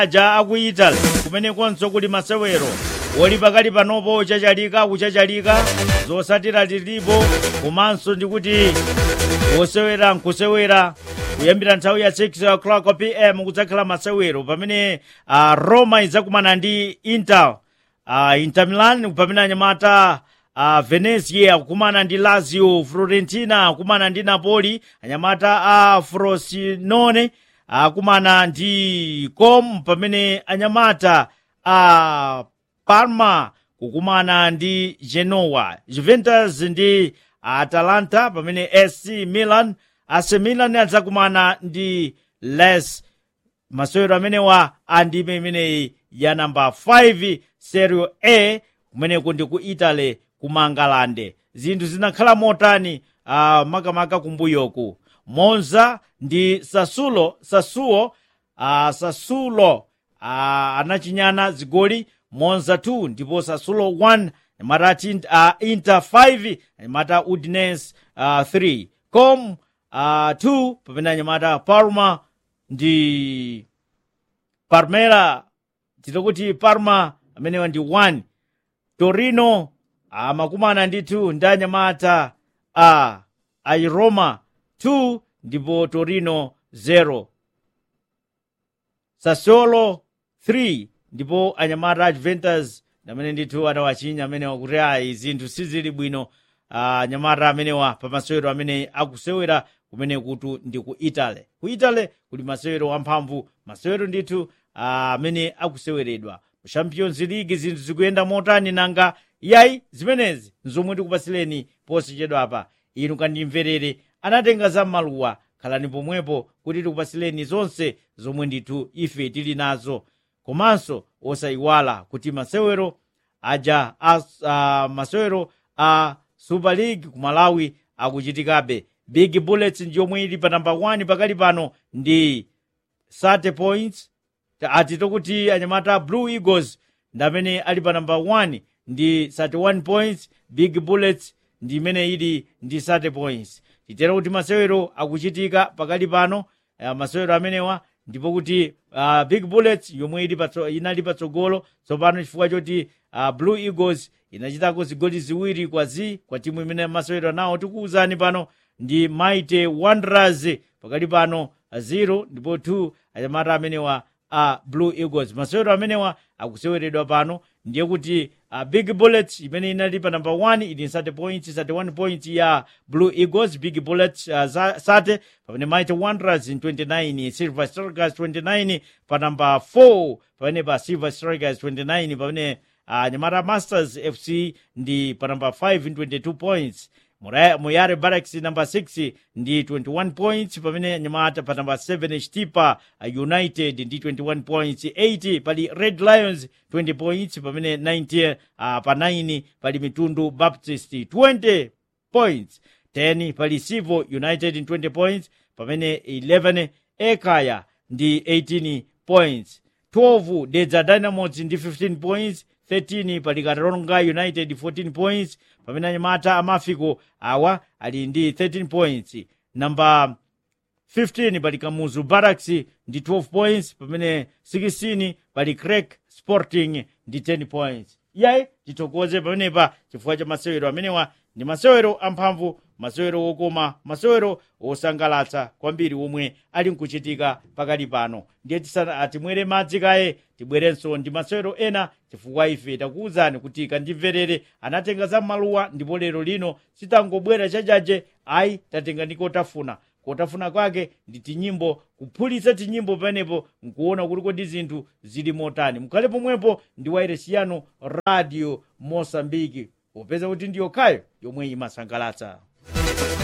aja aku italy kumenekonso kuli masewero woli pakali panopo chachalika kuchachalika zosatira tilipo komanso ndikuti wosewera nkusewera kuyambira nthawi ya 6 o'clock pm kudzakhala masewero pamene uh, roma idzakumana ndi inter uh, inter milan pamene anyamata uh, venezia kukumana ndi lazio florentina kukumana ndi napoli anyamata a uh, frosinone akumana uh, ndi com pamene anyamata a uh, parma kukumana ndi genoa juventus ndi atalanta pamene ac milan ac milan adzakumana ndi les masewero amenewa andime imeneyi ya namba 5 serie a kumeneko ndi ku italy ku mangalande zinthu zinakhala motani uh, makamaka kumbuyoku monza ndi sasulo sasuo uh, sasulo uh, anachinyana zigoli monza 2 ndipo sasulo 1 mata uh, inter 5 mata udinese uh, 3 com uh, 2 pamene anyamata parma ndi parmera titokuti parma amenewa ndi 1 torino amakumana ndi 2 ndi anyamata a airoma 2 ndipo torino 0 sassuolo 3 ndipo anyamata a juventus amene ndithu adawachinya amenewa kuti ayi zinthu sizili bwino anyamata amenewa pa masewero amene akusewera kumene kutu ndi ku italy ku italy kuli masewero amphamvu masewero ndithu amene akuseweredwa mu champions league zinthu zikuyenda motani nanga yayi zimenezi nzomwe ndikupatsileni posachedwapa inu kandimverere anatenga za maluwa khalani pomwepo kuti tikupatsileni zonse zomwe ndithu ife tili nazo komanso osayiwala kuti masewero aja a, a masewero a super league ku malawi akuchitikabe big bullets ndiyomwe ili pa namba 1 pakali pano ndi 30 points atito kuti anyamata blue eagles ndi amene ali pa namba 1 ndi 31 points big bullets ndi imene ili ndi 30 points titero kuti masewero akuchitika pakali pano uh, masewero amenewa ndipo kuti uh, big bullets yomwe ili patso, inali patsogolo tsopano chifukwa choti uh, blue eagles inachitako zigoli ziwiri kwa zi kwa timu imene masewero nawo tikuwuzani pano ndi mighty wanderers pakali pano 0 ndipo 2 anyamata amenewa a uh, blue eagles masewero amenewa akuseweredwa pano ndiye kuti uh, big bullets imene inali pa namba 1 ili 30 points 31 points ya blue eagles big bullets uh, sate pamene mighty wanderers 29 silver strikers 29 pa namba 4 pamene pa silver strikers 29 pamene uh, nyamata masters fc ndi pa namba 5 22 points muyare barracks namba 6 ndi 21 points pamene nyamata pa namba 7 chitipa united ndi 21 points 8 pali red lions 20 points pamene 90 uh, pa 9 pali mitundu baptist 20 points 10 pali sivo united 20 points pamene 11 ekaya ndi 18 points 12 dedza dynamos ndi 15 points 13 pali karonga united 14 points pamene anyamata amafiko awa ali ndi 13 points namba 15 pali kamuzu barracks ndi 12 points pamene 16 pali crack sporting ndi 10 points yayi tithokoze pamenepa chifukwa cha masewero amenewa ndi masewero amphamvu masewero wokoma masewero wosangalatsa kwambiri omwe ali nkuchitika pakali pano ndiye timwere madzi kaye tibwerenso ndi masewero ena chifukwa ife takuwuzani kuti kandimverere anatenga za maluwa ndipo lero lino sitangobwera chachache ayi tatenga ndi kotafuna kotafuna kwake ndi tinyimbo kuphulitsa tinyimbo pamenepo nkuona kuti kodi zinthu zili motani mukhale pomwepo ndi wairesi yanu radio mosambiki popeza kuti ndiyokhayo yomwe imasangalatsa